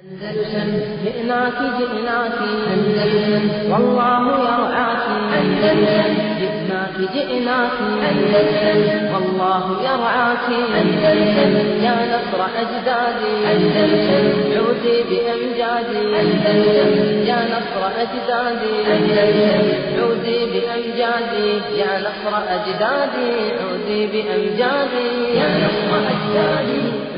أندلسن جئناك جئناك أندلسن والله يرعاك أندلسن جئناك جئناك أندلسن والله يرعاك أندلسن يا نصر أجدادي أندلسن عودي بأمجادي أندلسن يا نصر أجدادي أندلسن عودي بأمجادي يا نصر أجدادي عودي بأمجادي يا نصر أجدادي عودي بأمجادي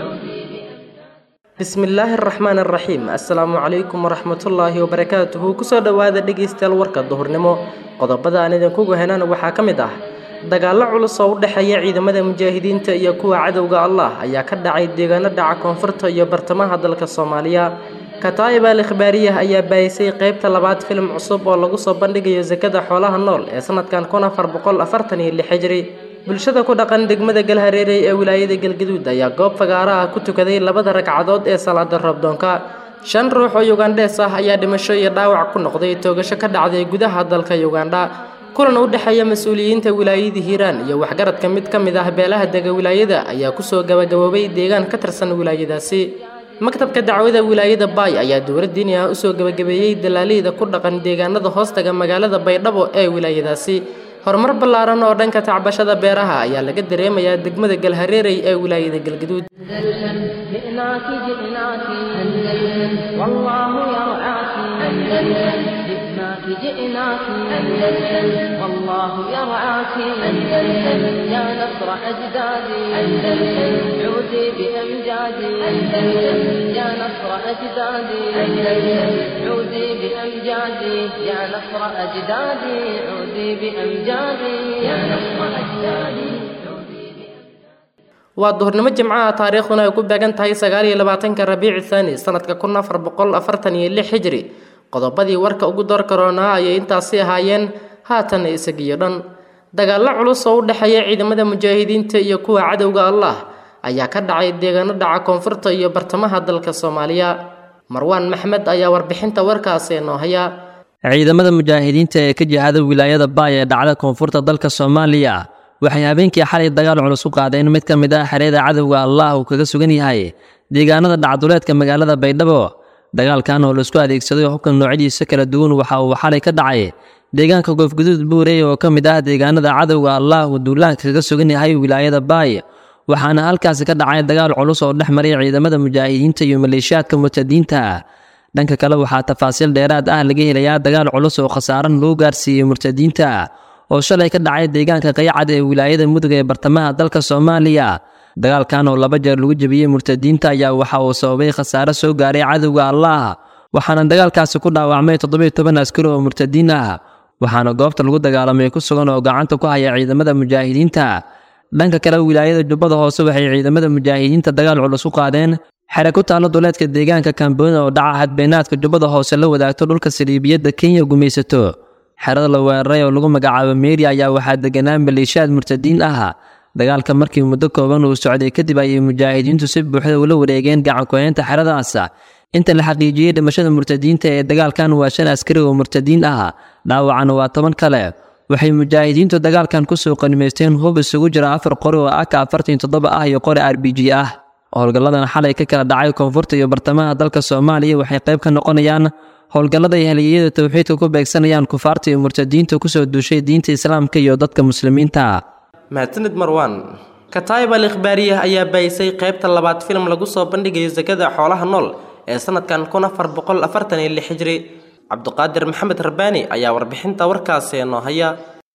bismillaahi araxmaan araxiim assalaamu calaykum waraxmatullaahi wabarakaatuhu kusoo dhowaada dhegaystayaal warka duhurnimo qodobada aan idinkugu henana waxaa ka mid ah dagaallo culus oo u dhexeeya ciidamada mujaahidiinta iyo kuwa cadowga allah ayaa ka dhacay deegaano dhaca koonfurta iyo bartamaha dalka soomaaliya kataa'ib al ikhbaariyah ayaa baayisay qeybta labaad filim cusub oo lagu soo bandhigayo sakada xoolaha nool ee sanadkan kun afar boqol afartan iyo lix hijri bulshada ku dhaqan degmada galhareerey ee wilaayada galgaduud ayaa goob fagaara ah ku tukaday labada ragcadood ee salaada roobdoonka shan ruux oo yugandhees ah ayaa dhimasho iyo dhaawac ku noqday toogasho ka dhacday gudaha dalka yugandha kulan u dhexeeya mas-uuliyiinta wilaayada hiiraan iyo waxgaradka mid ka mid ah beelaha dega wilaayada ayaa kusoo gabagaboobay deegaan ka tirsan wilaayadaasi maktabka dacwada wilaayada baay ayaa dowlad diini ah usoo gabagabeeyey dalaaliyda ku dhaqan deegaanada hoostaga magaalada baydhabo ee wilaayadaasi horumar ballaaran oo dhanka tacbashada beeraha ayaa laga dareemayaa degmada galhareerey ee wilaayada galgaduud أندلسن جئناك جئناك أندلسن والله يرعاك أندلسن جئناك جئناك أندلسن والله يرعاك أندلسن يا نصر أجدادي أندلسن عودي بأمجادي أندلسن يا نصر أجدادي أندلسن عودي بأمجادي يا نصر أجدادي عودي بأمجادي يا نصر أجدادي عودي بأمجادي waa duhurnimo jimcaha taariikhduna ay ku beegan tahay sagaal iyo labaatanka rabiici thaani sanadka kun afar boqol afartan iyo lix hijri qodobadii warka ugu door karoonaa ayay intaasi ahaayeen haatan isagiyo dhan dagaallo culus oo u dhexeeya ciidamada mujaahidiinta iyo kuwa cadowga allah ayaa ka dhacay deegaano dhaca koonfurta iyo bartamaha dalka soomaaliya marwaan maxmed ayaa warbixinta warkaasi noo haya ciidamada mujaahidiinta ee ka jihada wilaayada baay ee dhacda koonfurta dalka soomaaliya waxay habeenkii xalay dagaal culus u qaadeen mid ka mid ah xereeda cadowga allah uu kaga sugan yahay deegaanada dhacduleedka magaalada baydhabo dagaalkan oo laisku adeegsaday hubka noocyadiisa kala duwan waxa uu xalay ka dhacay deegaanka goofguduud buurey oo ka mid ah deegaanada cadowga allah uu duulaanka kaga sugan yahay wilaayada baay waxaana halkaasi ka dhacay dagaal culus oo dhex maray ciidamada mujaahidiinta iyo maleeshiyaadka murtadiinta dhanka kale waxaa tafaasiil dheeraad ah laga helayaa dagaal culus oo khasaaran loo gaarsiiyey murtadiinta oo shalay ka dhacay deegaanka qaycad ee wilaayada mudug ee bartamaha dalka soomaaliya dagaalkan oo laba jeer lagu jebiyey murtadiinta ayaa waxa uu sababay khasaare soo gaaray cadowga allah waxaana dagaalkaasi ku dhaawacmay toddobiyo toban askari oo murtadiin ah waxaana goobta lagu dagaalamay ku sugan oo gacanta ku haya ciidamada mujaahidiinta dhanka kale wilaayada jubbada hoose waxay ciidamada mujaahidiinta dagaal culus u qaadeen xere ku taalo duleedka deegaanka kamboona oo dhaca hadbeenaadka jubbada hoose la wadaagto dhulka saliibiyadda kenya gumaysato xerada la weeraray oo lagu magacaabo meeri ayaa waxaa deganaa maleeshiyaad murtadiin ah dagaalka markii muddo kooban uu socday kadib ayay mujaahidiintu si buuxda ula wareegeen gacankuheynta xeradaas inta la xaqiijiyey dhimashada murtadiinta ee dagaalkan waa shan askari oo murtadiin ah dhaawacana waa toban kale waxay mujaahidiintu dagaalkan kusoo qanimaysteen hub isugu jira afar qori oo aka afartan toddoba ah iyo qori r b g ah howlgalladan xalay ka kala dhacay koonfurta iyo bartamaha dalka soomaaliya waxay qayb ka noqonayaan howlgallada ay haliyeyada towxiidka ku beegsanayaan kufaarta iyo murtadiinta kusoo duushay diinta islaamka iyo dadka muslimiinta mahadsanid marwaan kataa'ib al ikhbaariyah ayaa baayisay qeybta labaad filim lagu soo bandhigayo sakada xoolaha nool ee sanadkan kun afar boqol afartan iyo lix hijri cabduqaadir maxamed rabbaani ayaa warbixinta warkaasi noo haya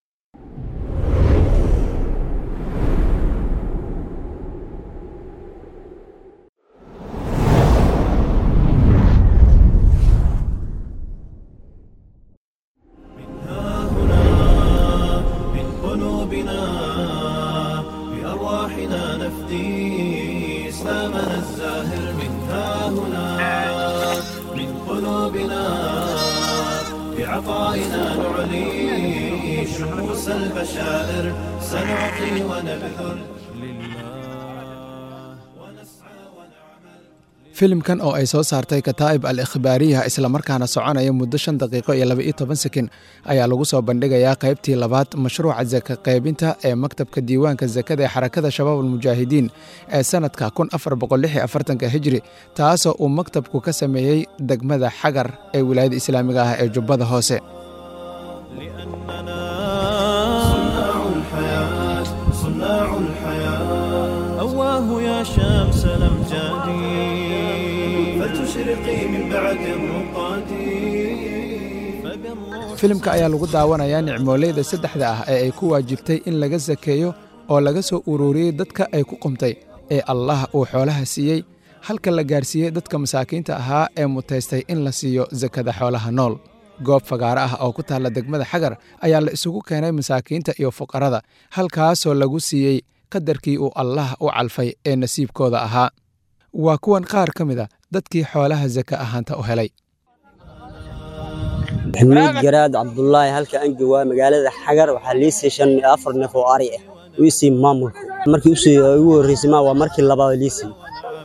من قلوبنا بأرواحنا نفدي إسلامنا الزاهر من ها هنا من قلوبنا بعطائنا نعلي شموس البشائر سنعطي ونبذل لله ونسعى ونعمل filimkan oo ay soo saartay kataa'ib al ikhbaariyaha islamarkaana soconaya muddo shan daqiiqo iyo laba iyo toban sekin ayaa lagu soo bandhigayaa qaybtii labaad mashruuca saka qaybinta ee maktabka diiwaanka sakada ee xarakada shabaab almujaahidiin ee sannadka kun afar boqol lix iyo afartanka hijri taasoo uu maktabku ka sameeyey degmada xagar ee wilaayada islaamiga ah ee jubbada hoose صناع الحياة صناع الحياة أواه يا شمس الأمجاد فلتشرقي من بعد الرقاد فبالروح filimka ayaa lagu daawanayaa nicmooleyda saddexda ah ee ay ku waajibtay in laga sakeeyo oo laga soo ururiyey dadka ay ku qumtay ee allah uu xoolaha siiyey halka la gaarsiiyey dadka masaakiinta ahaa ee mutaystay in la siiyo sakada xoolaha nool goob fagaaro ah oo ku taalla degmada xagar ayaa la isugu keenay masaakiinta iyo fuqarada halkaasoo lagu siiyey qadarkii uu allah u calfay ee nasiibkooda ahaa waa kuwan qaar ka mid a dadkii xoolaha saka ahaanta u helay maxamuud garaad cabdulaahi halka aan joogaa magaalada xagar waxaa lii sii shan iyo afar neef oo ari ah uu isii maamulku markii usii ugu horreysay ma waa markii labaad lii sii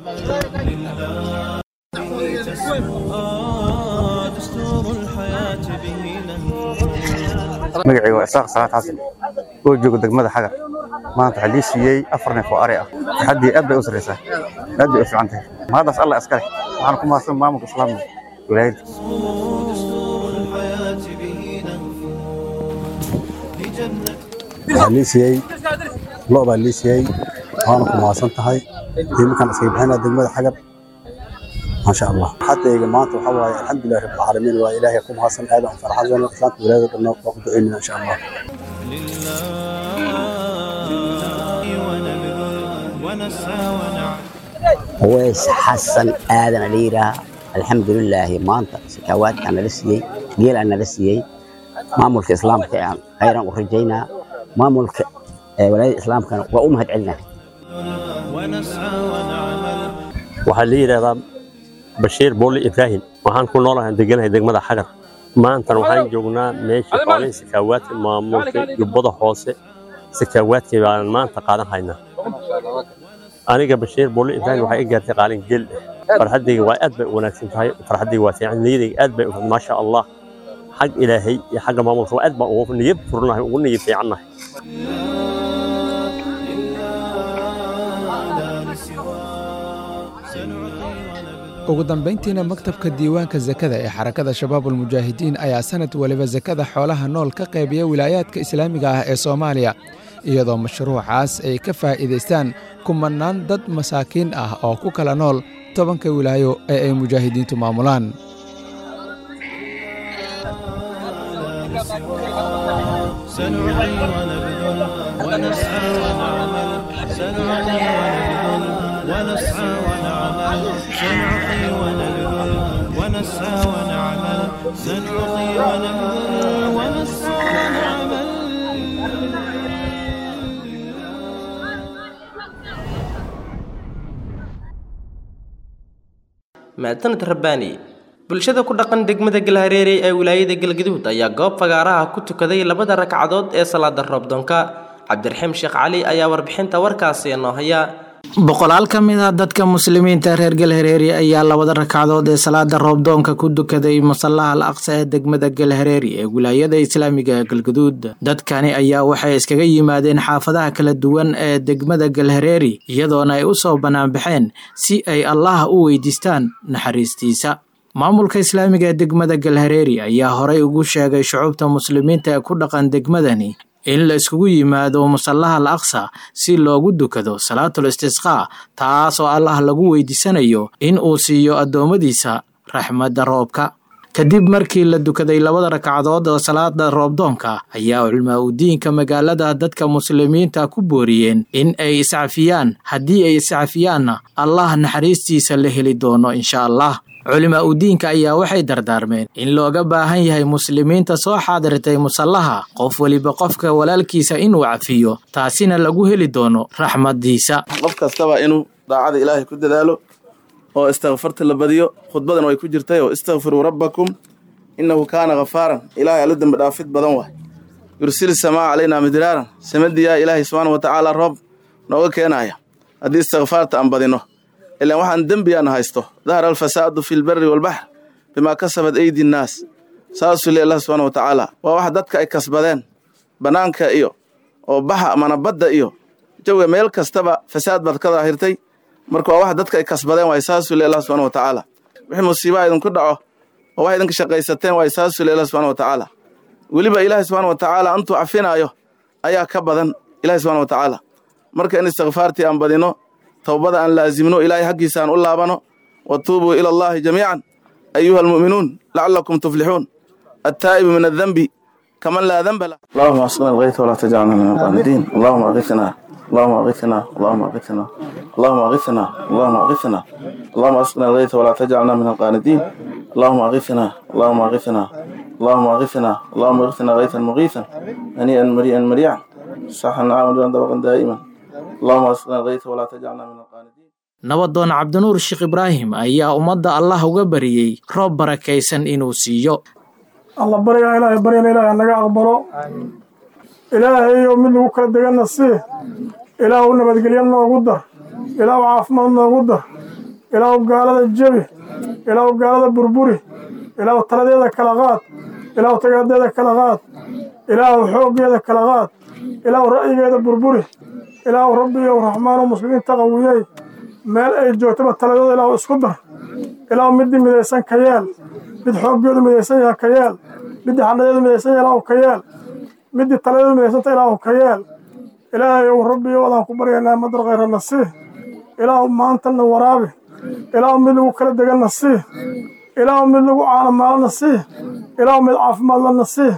آه دستور الحياة به نهج magacayga waa isaaq salaad xasan oo jooga degmada xagar maanta waxaa lii siiyey afar neef oo ari ah taxaddii aad bay u sarreysaa aad bay u fiican tahay mahaddaas allah iska leh waxaan ku mahadsan maamulka islaamka wilaayadda دستور الحياة به نهج لجنة waxaa lii siiyey lo baa lii siiyey waana ku mahadsan tahay iminkan iska bixinaa degmada xagar maasha allah xatayga maanta waxaa waaye alxamdulilah rabbilcaalamiin waa ilaahay ku mahadsan aad aan farxasan islaamka wilaayada dhanna waa ku ducaynaa insha allah لله ونبذل ونسعى ونعمل weys xasan aadan la yidhaah alxamdulilaahi maanta sakaawaadkaa nala siiyey geelaa nala siiyey maamulka islaamka aan khayran u rajaynaa maamulka ee walaayada islaamkana waa u mahad celinaa ونسعى ونعمل waxaa la yidhaahdaa bashiir booli ibraahim waxaan ku noolahay deganahay degmada xagar maantana waxaan joognaa meesha xoolahin sakaawaadka maamulka jubbada hoose sakaawaadkii baan maanta qaadan haynaa aniga bashiir booli ibraahim waxay i gaartay qaalin geel ah farxaddayga waa aad bay u wanaagsan tahay farxaddayga waa fiican niyadayga aad bay u maasha allah xag ilaahay iyo xagga maamulka waa aad baan ugu niyad furnahay ugu niyad fiicannahay ugu dambayntiina maktabka diiwaanka sakada ee xarakada shabaabulmujaahidiin ayaa sanad waliba sakada xoolaha nool ka qaybiya wilaayaadka islaamiga ah ee soomaaliya iyadoo mashruucaas ay ka faa'iidaystaan kumannaan dad masaakiin ah oo ku kala nool tobanka wilaayo ee ay mujaahidiintu maamulaan سنعطي ونبذل ونسعى ونعمل سنعطي ونبذل ونسعى ونعمل سنعطي ونبذل ونسعى ونعمل سنعطي ونبذل ونسعى ونعمل mahadsanid rabbaani bulshada ku dhaqan degmada galhareere ee wilaayada galgaduud ayaa goob fagaaraha ku tukaday labada ragcadood ee salaada roobdoonka cabdiraxiim sheekh cali ayaa warbixinta warkaasi inoo haya boqolaal ka mid ah dadka muslimiinta reer galhareeri ayaa labada ragcadood ee salaada roobdoonka ku dukaday masallaha al aqsa ee degmada galhareeri ee wilaayada islaamiga ee galgaduud dadkani ayaa waxay iskaga yimaadeen xaafadaha kala duwan ee degmada galhareeri iyadoona ay u soo banaanbaxeen si ay allaha u weydiistaan naxariistiisa maamulka islaamiga ee degmada galhareeri ayaa horay ugu sheegay shucuubta muslimiinta ee ku dhaqan degmadani in la iskugu yimaado musallaha al aqsa si loogu dukado salaatul istisqaa taas oo allah lagu weydiisanayo in uu siiyo addoommadiisa raxmadda roobka kadib markii la dukaday labada ragcadood oo salaada roobdoonka ayaa culmaa udiinka magaalada dadka muslimiinta ku booriyeen in ay iscafiyaan haddii ay iscafiyaanna allah naxariistiisa la heli doono insha allah culimaa udiinka ayaa waxay dardaarmeen in looga baahan yahay muslimiinta soo xaadirtay musallaha qof weliba qofka walaalkiisa inuu cafiyo taasina lagu heli doono raxmaddiisa qof kastaba inuu daacada ilaahay ku dadaalo oo istakfarta la badiyo khudbadan way ku jirtay oo istakfiruu rabbakum innahu kaana khafaaran ilaahay alla dembi dhaafid badan waay yursil samaa calaynaa midraaran samadiyaa ilaahay subxaana wa tacaala roob nooga keenaya haddii istikfaarta aan badino ilaan waxaan dembiyaana haysto dahara alfasaadu fi lberi walbaxr bimaa kasabat aydi nnaas saasuu le allah subxana wa tacaala waa wax dadka ay kasbadeen bannaanka iyo oo baxa amana badda iyo jawiga meel kastaba fasaad baad ka daahirtay marka waa wax dadka ay kasbadeen waay saasuu le allah subxana wa tacaala wixii musiibaha idinku dhaco oo wax idinka shaqaysateen waay saasuu le allah subxana wa tacaala weliba ilaahay subxana wa tacaala antuu cafinaayo ayaa ka badan ilahay subxana wa tacaala marka in istikfaartii aan badino towbada aan laazimno ilaahay xaggiisa aan u laabano wa tuubuu ila allahi jamiican ayuha almu'minuun lacalakum tuflixuun attaa'ibu min addenbi kaman laa denba lah allahuma asqina alghayta walaa tajcalna min alqaanidiin allahuma aghithna اللهم اغثنا اللهم اغثنا اللهم اغثنا اللهم اغثنا اللهم اسقنا الغيث ولا تجعلنا من القاندين اللهم اغثنا اللهم اغثنا اللهم اغثنا اللهم اغثنا غيثا مغيثا هنيئا مريئا مريعا صحا عاملا طبقا دائما اللهم اسقنا الغيث ولا تجعلنا من القاندين nabadoon cabdinuur sheekh ibraahim ayaa ummadda allah uga bariyey roob barakaysan inuu siiyo alla baryaa ilaahay baryana ilaahay naga aqbalo ilaahayo mid lagu kala deganna sii ilaahu nabadgelyo noogu dar ilaahu caafimaad noogu dar ilaahu gaalada jebi ilaahu gaalada burburi ilaahu taladeeda kala qaad ilaahu tagaadeeda kala qaad ilaahu xooggeeda kala qaad ilaahu ra'yigeeda burburi ilaahu rabbiyow raxmaanu muslimiinta qawiyey meel ay joogtaba taladooda ilaahu isku dar ilaahu middii midaysan ka yeel mid xooggeedu midaysan yaha ka yeel middii xadhadeedu midaysan yaha ilaahu ka yeel middii taladeedu midaysanta ilaahu ka yeel ilaahay ow rabbiyo wadaan ku baryaynaa madar khayrana sii ilaahu maantana waraabi ilaahu mid lagu kala deganna sii ilaahu mid lagu caalamaalana sii ilaahu mid caafimaadlana sii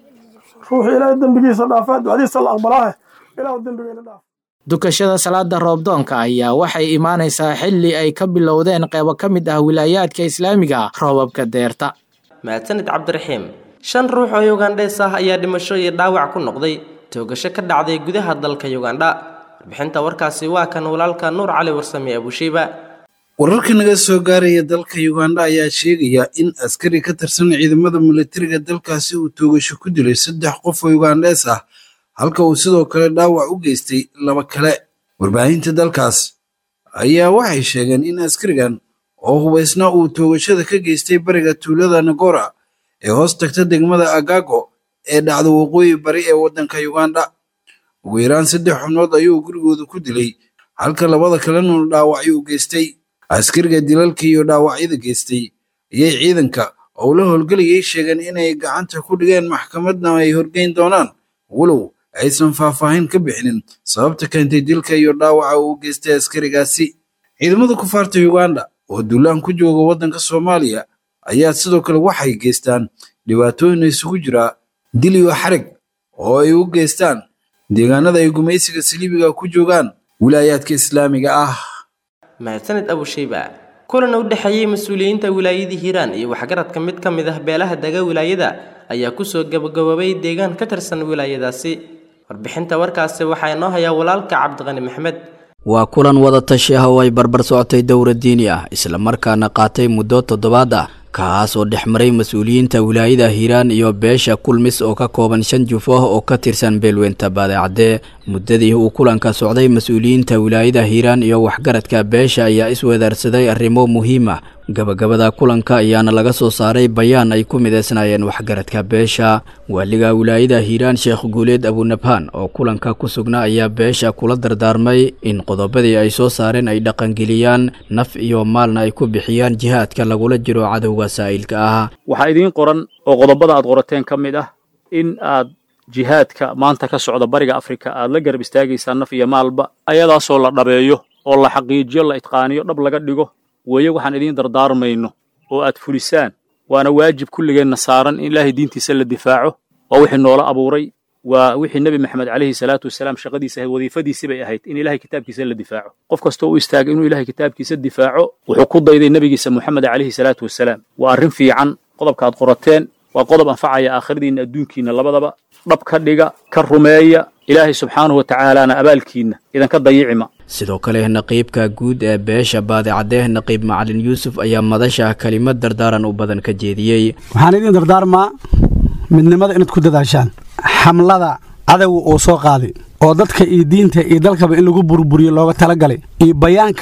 ruuxii ilaahay dembigiisa dhaafaa ducadiisa la aqbalaahe ilaahu dembigeyna dhaaf dukashada salaada roobdoonka ayaa waxay imaanaysaa xilli ay ka bilowdeen qeybo ka mid ah wilaayaadka islaamiga roobabka deerta mahadsanid cabdiraxiim shan ruux oo yugandhees ah ayaa dhimasho iyo dhaawac ku noqday toogasho ka dhacday gudaha dalka yugandha warbixinta warkaasi waa kan walaalka nuur cali warsame abushiiba wararka naga soo gaaraya dalka yugandha ayaa sheegaya in askari ka tirsan ciidamada militariga dalkaasi uu toogasho ku dilay saddex qof oo yugandhees ah halka uu sidoo kale dhaawac u geystay laba kale warbaahinta dalkaas ayaa waxay sheegeen in askarigan oo hubaysna uu toogashada ka geystay bariga tuulada nagora ee hoos tagta degmada agago ee dhacda waqooyi bari ee waddanka yugandha ugu yaraan saddex xubnood ayuu gurigooda ku dilay halka labada kalena dhaawacyo u geystay askariga dilalka iyo dhaawacyada geystay ayay ciidanka oo la howlgelayay sheegeen inay gacanta ku dhigeen maxkamadna ay horgeyn doonaan walow aysan faahfaahin ka bixinin sababta keentay dilka iyo dhaawaca uu geystay askarigaasi ciidamada kufaarta yuganda oo duulaan ku jooga waddanka soomaaliya ayaa sidoo kale waxay geystaan dhibaatooyin isugu jira dil iyo xarig oo ay u geystaan deegaanada ay gumaysiga saliibiga ku joogaan wilaayaadka islaamiga ah mahadsanid abushayba kulan u dhexeeyey mas-uuliyiinta wilaayada hiiraan iyo waxgaradka mid ka mid ah beelaha dega wilaayada ayaa kusoo gabagaboobay deegaan ka tirsan wilaayadaasi warbixinta warkaasi waxaa inoo hayaa walaalka cabdiqani maxmed waa kulan wada tashi ah oo ay barbar socotay dowra diini ah islamarkaana qaatay muddo toddobaad ah kaas oo dhex maray mas-uuliyiinta wilaayada hiiraan iyo beesha kulmis oo ka kooban shan juf ah oo ka tirsan beelweynta baadecadee muddadii uu kulanka socday mas-uuliyiinta wilaayada hiiraan iyo waxgaradka beesha ayaa iswedaarsaday arrimo muhiim ah gabagabada kulanka ayaana laga soo saaray bayaan ay ku mideysnaayeen waxgaradka beesha waaliga wilaayada hiiraan sheekh guuleed abunabhaan oo kulanka ku sugnaa ayaa beesha kula dardaarmay in qodobadii ay soo saareen ay dhaqangeliyaan naf iyo maalna ay ku bixiyaan jihaadka lagula jiro cadowga saa'ilka ah waxaa idiin qoran oo qodobada aad qorateen ka mid ah in aad jihaadka maanta ka socda bariga afrika aad la garab istaagaysaan naf iyo maalba ayadaasoo la dhabeeyo oo la xaqiijiyo la itqaaniyo dhab laga dhigo weeye waxaan idiin dardaarmayno oo aad fulisaan waana waajib kulligeenna saaran in ilaahay diintiisa la difaaco waa wixii noola abuuray waa wixii nebi maxamed calayhi salaatu wasalaam shaqadiisa ahayd wadiifadiisi bay ahayd in ilahay kitaabkiisa la difaaco qof kastoo u istaagay inuu ilahay kitaabkiisa difaaco wuxuu ku dayday nebigiisa moxamed calayhi salaatu wasalaam waa arrin fiican qodobka aad qorateen waa qodob anfacaya aakhiradiinna adduunkiinna labadaba dhab ka dhiga ka rumeeya ilaahay subxaanahu wa tacaalaana abaalkiinna idanka dayicima sidoo kale naqiibka guud ee beesha baadicadee naqiib macalin yuusuf ayaa madasha kelimad dardaaran u badan ka jeediyey waxaan idiin dardaarmaa midnimada inaad ku dadaashaan xamlada cadowga uu soo qaaday oo dadka iyo diinta iyo dalkaba in lagu burburiyo looga talagalay iyo bayaankan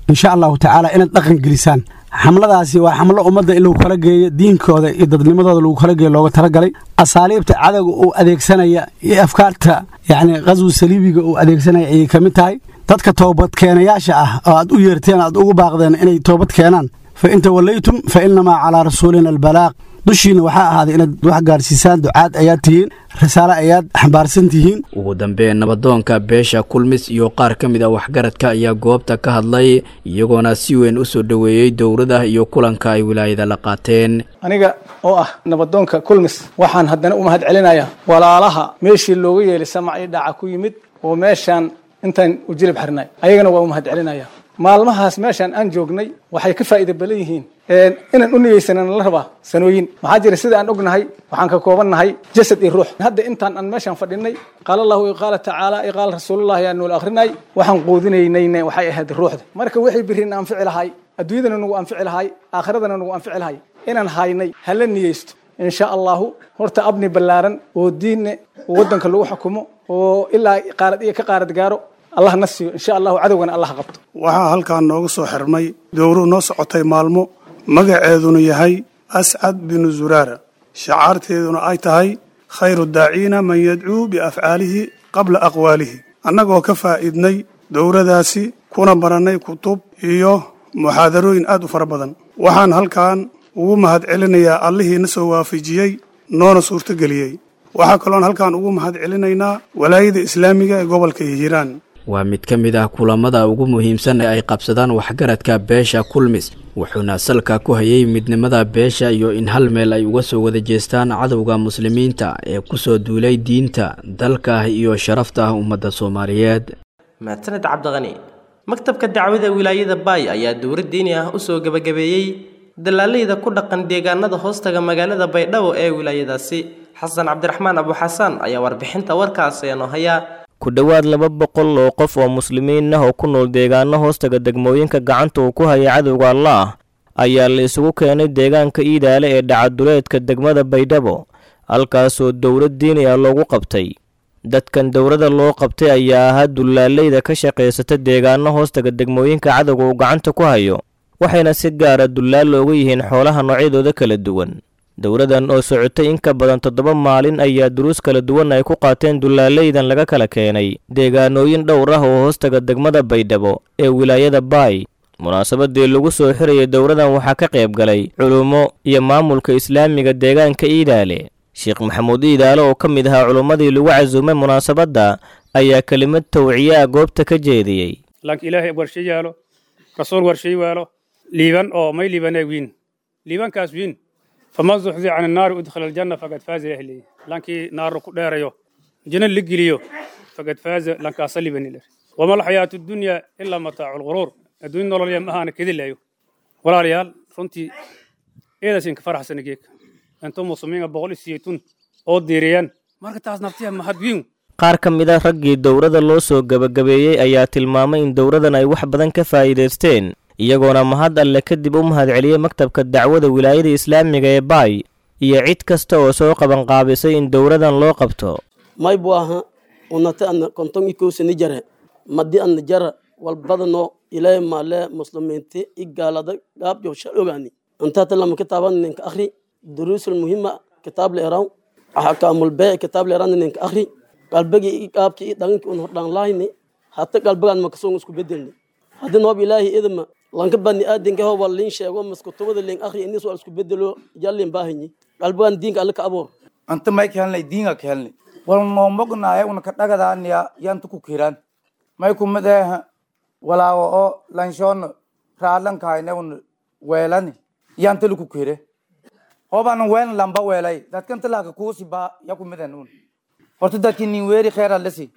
insha allahu tacaala inaad dhaqan gelisaan xamladaasi waa xamlo ummadda in lagu kala geeyo diinkooda iyo dadnimadooda lagu kala geeyo looga talagalay asaaliibta cadowga uu adeegsanaya iyo afkaarta yacni qaswi saliibiga uu adeegsanaya ayay ka mid tahay dadka toobadkeenayaasha ah oo aad u yeerteen aad ugu baaqdeen inay toobad keenaan fa in tawallaytum fa innamaa calaa rasuulina albalaaq dushiina waxaa ahaaday inaad wax gaarsiisaan ducaad ayaad tihiin risaale ayaad xambaarsan tihiin ugu dambeyn nabadoonka beesha kulmis iyo qaar ka mid a waxgaradka ayaa goobta ka hadlay iyagoona si weyn u soo dhoweeyey dowlada iyo kulanka ay wilaayada la qaateen aniga oo ah nabadoonka kulmis waxaan haddana u mahad celinayaa walaalaha meeshii looga yeelay samac io dhaca ku yimid oo meeshaan intaan u jilib xirnay ayagana waa u mahad celinaya maalmahaas meeshaan aan joognay waxay ka faa'iida badan yihiin inaan u niyeysanana la rabaa sanooyin maxaa jira sida aan ognahay waxaan ka koobannahay jasad iyo ruux hadda intaan aan meeshaan fadhinay qaala allahu iyo qaala tacaala iyo qaala rasuulullahi aan noola akrinay waxaan quudinaynayna waxay ahayd ruuxda marka wixii birina anfici lahay adduunyadana nagu anfici lahay aakhiradana nagu anfici lahay inaan haynay hala niyeysto insha allahu horta abni ballaaran oo diinne oo waddanka lagu xukumo oo ilaa qaarad iyo ka qaarad gaaro allah na siiyo insha allahu cadowgana allah qabto waxaa halkaan nooga soo xirmay dowruhu noo socotay maalmo magaceeduna yahay ascad binu zuraara shacaarteeduna ay tahay khayru daaciina man yadcuu biafcaalihi qabla aqwaalihi annagoo ka faa'iidnay dowradaasi kuna barannay kutub iyo muxaadarooyin aad u fara badan waxaan halkaan ugu mahad celinayaa allihii na soo waafajiyey noona suurtogeliyey waxaa kaloon halkaan ugu mahad celinaynaa walaayada islaamiga ee gobolka hiiraan waa mid ka mid ah kulamada ugu muhiimsan ee ay qabsadaan waxgaradka beesha kulmis wuxuuna salka ku hayay midnimada beesha iyo in hal meel ay uga soo wada jeestaan cadowga muslimiinta ee ku soo duulay diinta dalka iyo sharafta ummadda soomaaliyeed mahadsaned cabdiqani maktabka dacwada wilaayada baay ayaa dowlad diini ah usoo gebagabeeyey dalaaleyda ku dhaqan deegaanada hoostaga magaalada baydhabo ee wilaayadaasi xasan cabdiraxmaan abuxasaan ayaa warbixinta warkaasi noo haya ku dhowaad laba boqol oo qof oo muslimiin ah oo ku nool deegaano hoostaga degmooyinka gacanta uu ku hayay cadowga allaah ayaa la isugu keenay deegaanka iidaale ee dhacaduleedka degmada baydhabo halkaasoo dowlad diini ah loogu qabtay dadkan dowladda loo qabtay ayaa ahaa dulaaleyda ka shaqaysata deegaano hoostaga degmooyinka cadowga uu gacanta ku hayo waxayna si gaara dullaal looga yihiin xoolaha noocyadooda kala duwan dowladan oo socotay in ka badan toddoba maalin ayaa duruus kala duwan ay ku qaateen dulaaleydan laga kala keenay deegaanooyin dhowr ah oo hoostaga degmada baydhabo ee wilaayada baay munaasabadii lagu soo xirayay dowladan waxaa ka qayb galay culummo iyo maamulka islaamiga deegaanka iidaale sheekh maxamuud iidaale oo ka mid ahaa culummadii lagu casuumay munaasabadda ayaa kelimad tawciye ah goobta ka jeediyey lanka ilaahay warshay yaalo rasuul warshay waalo liiban oo may liibanee wiin liibankaas wiin faman zuxzi can annaari udkhala aljanna faqad faaza ahlihi lankii naaru ku dheerayo jina la geliyo faqad faaza lankaasa libanil wama alxayaatu dunya ilaa mataacu lguruur adduunya nololya ma ahaana kedilayo walaalayaal runtii eedaasinka faraxsana geeka intuu muslimiinka boqol iyo siyeetun oo diiriyaan marka taas naftiya mahad wiin qaar ka mid a raggii dowladda loo soo gebagabeeyey ayaa tilmaamay in dowladdan ay wax badan ka faa'iidaysteen iyagoona mahad alle kadib u mahad celiyey maktabka dacwada wilaayada islaamiga ee baay iyo cid kasta oo soo qabanqaabisay in dowladan loo qabto may bu aha unata ana konton ikowsani jare madi ana jara walbadano ilaahay maale muslimiinti i gaalada gaabjo shal ogaani antata lama kitaaban ninka akhri duruusul muhima kitaab leeraw axkaamul bee kitaab leeran ninka akhri qalbagi i gaabki i dhaganki un hordhaan lahayni hata qalbagaan makasoon isku bedelni haddii noob ilaahi idma lanka bani aadanka hoba lin sheego maskutubada lin akhri inis waa isku bedelo jallin baahanyi qalbagaan diinka alle ka aboor anta may ka helnay diinga ka helnay wal noo mognaaye una ka dhagadaaniya yanta ku kiraan may kumadeeha walaawo oo lanshoona raadlankahayne un weelani yanta laku kire hobana weelna lamba weelay dadkanta laaka kuusi baa ya kumaden un horta dadki nin weeri kheer allasi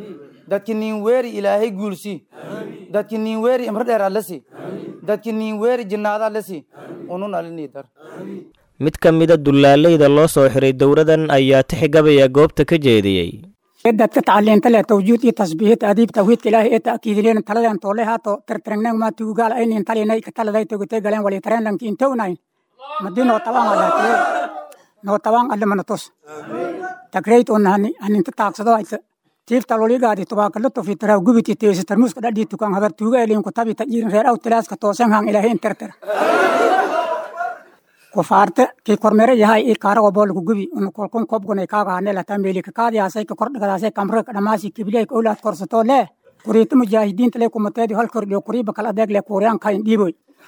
dadki nin weeri ilaahay guulsi dadki nin weeri imro dheer allasi dadki nin weeri jinnaada allasi unun alini dar mid ka mida dulaaleyda loo soo xiray dowladan ayaa tixgabaya goobta ka jeediyey dadka tacaliinta leh tawjiid iyo tasbiihid adiib tawhiidka ilaahay ee ta'kiidineen taladan toole haato tirtirneen ma tuugaal aynin talinay ka taladay togotay galeen wali tareen lanki intownayn madino tabaan walaatee no tabaan alle mana tos tagrayt on hani haninta taagsado ayta tiifta loligaadi tubaakala tofi taraa gubiti teesi tarmuuska dhadhii tukaan habar tuuga eliin kutabi tajiirin reer aw tilaaska toosan haan ilaahay interter kufaarte kii kormere yahay ii kaarago boolku gubi unu kolkun kobgunay kaaga hane lataa meelika kaadiyaasay ka kordhagadaasay kamre dhamaasi kibiley ka owlaad korsatoo lee kuriita mujaahidiinta lee kumateedi hal kordhiyo kuriiba kala adeeg lee kuuriyaan kayn dhiiboy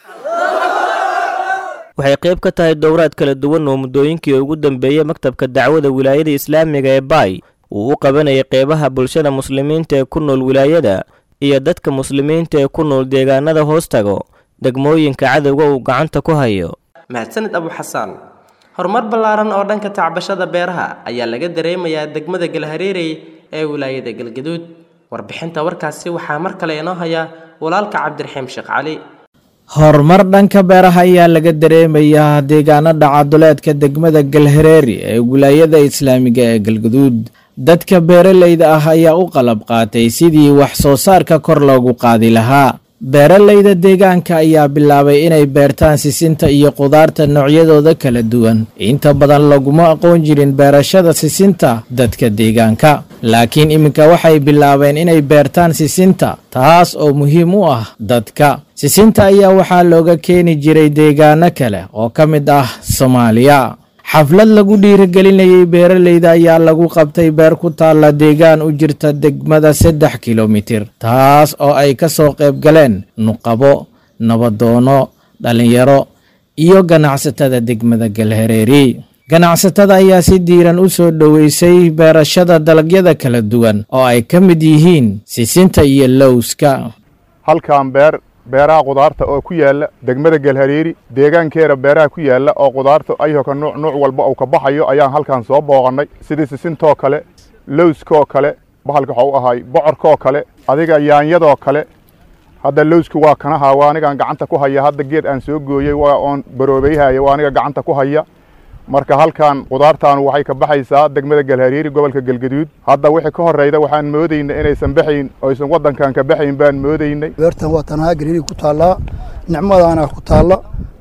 waxay qayb ka tahay dowraad kala duwan oo muddooyinkii ugu dambeeyey maktabka dacwada wilaayada islaamiga ee baay uu u qabanayay qeybaha bulshada muslimiinta ee ku nool wilaayada iyo dadka muslimiinta ee ku nool deegaanada hoostago degmooyinka cadowga uu gacanta ku hayo mahadsanid abu xasaan horumar ballaaran oo dhanka tacbashada beeraha ayaa laga dareemayaa degmada galhareerey ee wilaayada galgaduud warbixinta warkaasi waxaa mar kale inoo haya walaalka cabdiraxiim sheekh cali horumar dhanka beeraha ayaa laga dareemayaa deegaanada caduleedka degmada galhareeri ee wilaayada islaamiga ee galgaduud dadka beeralayda ah ayaa u qalab qaatay sidii wax soo saarka kor loogu qaadi lahaa beeralayda deegaanka ayaa bilaabay inay beertaan sisinta iyo qudaarta noocyadooda kala duwan inta badan laguma aqoon jirin beerashada sisinta dadka deegaanka laakiin iminka waxay bilaabeen inay beertaan sisinta taas oo muhiim u ah dadka sisinta ayaa waxaa looga keeni jiray deegaano kale oo ka mid ah soomaaliya xaflad lagu dhiirigelinayay beeralayda ayaa lagu qabtay beer ku taalla deegaan u jirta degmada saddex kilomitir taas oo ay ka soo qayb galeen nuqabo nabadoono dhallinyaro iyo ganacsatada degmada galhareeri ganacsatada ayaa si diiran u soo dhoweysay beerashada dalagyada kala duwan oo ay ka mid yihiin sisinta iyo lowska halkan beer beeraha qudaarta oo ku yaala degmada galhareeri deegaankeeda beeraha ku yaala oo qudaarta ayhoka nuuc nuuc walba uu ka baxayo ayaan halkan soo booqannay sidii sisintoo kale lowskoo kale bahalka waxau ahay bocorkoo kale adiga yaanyadoo kale hadda lowski waa kanaha waa anigaan gacanta ku haya hadda geed aan soo gooyey waa oon baroobayhaya waa aniga gacanta ku haya marka halkan qudaartaanu waxay ka baxaysaa degmada galhareeri gobolka galgaduud hadda wixii ka horreyda waxaan moodaynay inaysan baxayn oysan waddankan ka baxayn baan moodaynay beertan waa tanaha galhareeri ku taallaa nicmadaana ku taalla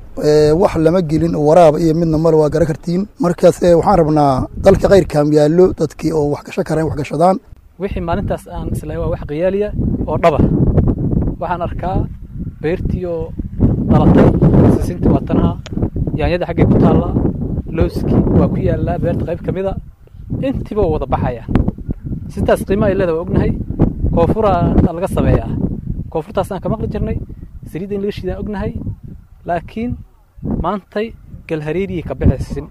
wax lama gelin waraaba iyo midna male waa gara kartiin markaas waxaan rabnaa dalka kayrkan yaallo dadkii oo wax gasho kareen wax gashadaan wixii maalintaas aan islahay waa wax khiyaaliya oo dhaba waxaan arkaa beertii oo dhalatay sisintii waa tanaha yaanyada xaggay ku taallaa lowskii waa ku yaallaa beerta qayb ka mida intiiba waa wada baxaya sintaas qiimo ay leedahay waa ognahay koofuraa laga sameeyaa koonfurtaasaan ka maqli jirnay saliidda in laga shiidaan ognahay laakiin maantay galhareeriyay ka baxaysin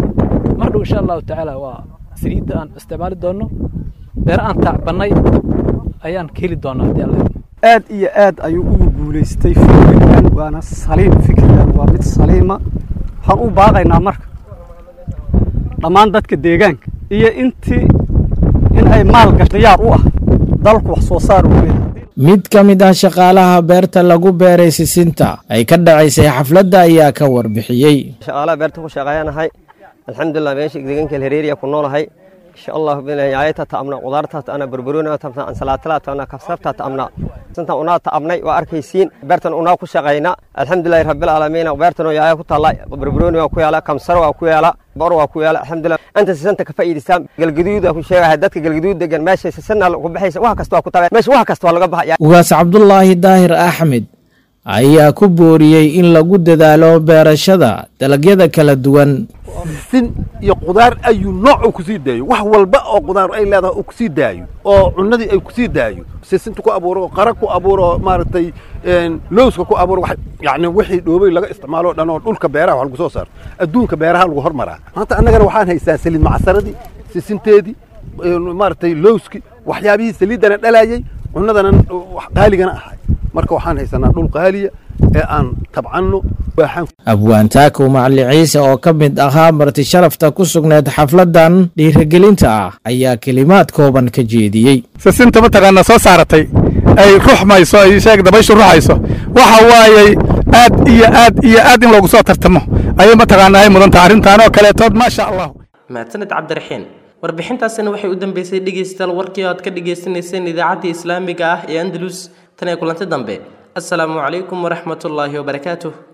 mar dhow insha allahu tacaala waa saliidda aan isticmaali doonno beere aan taacbannay ayaan ka heli doonaa haddii alle aad iyo aad ayuu ugu guulaystay fikirkan waana saliim fikirkan waa mid saliima waxaan u baaqaynaa marka dhammaan dadka deegaanka iyo intii in ay maal gash diyaar u ah dalku wax soo saar u leeyahay mid ka mid ah shaqaalaha beerta lagu beeray sisinta ay ka dhacaysay xafladda ayaa ka warbixiyey shaqaalaha beerta ku shaqeeyanahay alxamdulilah meesha deegaanka helhereeriya ku noolahay insha allahu bilayayata ta'amna qudaartaas ana barbaroona ta'amna ansalaatala ta'amna kabsarta ta'amna santan unaa ta'amnay waa arkaysiin beertan unaa ku shaqayna alxamdulillahi rabbil aalamiin beertan oo yaaya ku taala barbarooni waa ku yaala kamsar waa ku yaala bor waa ku yaala alxamdulillah anta sisanta ka faa'iidaystaan galgaduud ku sheegahay dadka galgaduud degan meesha sisana ku baxaysa wax kasta waa ku tabay meesha wax kasta waa laga baxaya ugaas cabdulaahi daahir axmed ayaa ku booriyey in lagu dadaalo beerashada dalagyada kala duwan sin iyo qudaar ayuu nooc uu kusii daayo wax walba oo qudaar ay leedahay uu kusii daayo oo cunadii ay kusii daayo sisinta ku abuuro oo qara ku abuuro oo maaragtay lowska ku abuuro yani wixii dhoobay laga isticmaalo o dhan oo dhulka beeraha wax lagu soo saaro adduunka beeraha lagu hormaraa maanta annagana waxaan haystaa saliid macsaradii sisinteedii maaragtay lowski waxyaabihii saliiddana dhalayay cunadana qaaligana ahay marka waxaan haysanaa dhul qaaliya ee aan tabcanno abwaantaakow macali ciise oo ka mid ahaa marti sharafta ku sugneed xafladdan dhiirigelinta ah ayaa kelimaad kooban ka jeediyey sisinta mataqaanaa soo saaratay ay ruxmayso ay sheeg dabayshu ruxayso waxa waayey aad iyo aad iyo aad in loogu soo tartamo ayay mataqaanaa ay mudantaha arrintaan oo kaleetood maasha allah mahadsaned cabdiraxiin warbixintaasina waxay u dambeysay dhegaystayaal warkii oo aad ka dhagaysanayseen idaacaddii islaamiga ah ee andalus tan ee kulanti dambe asalaamu calaykum waraxmatullaahi wabarakaatuh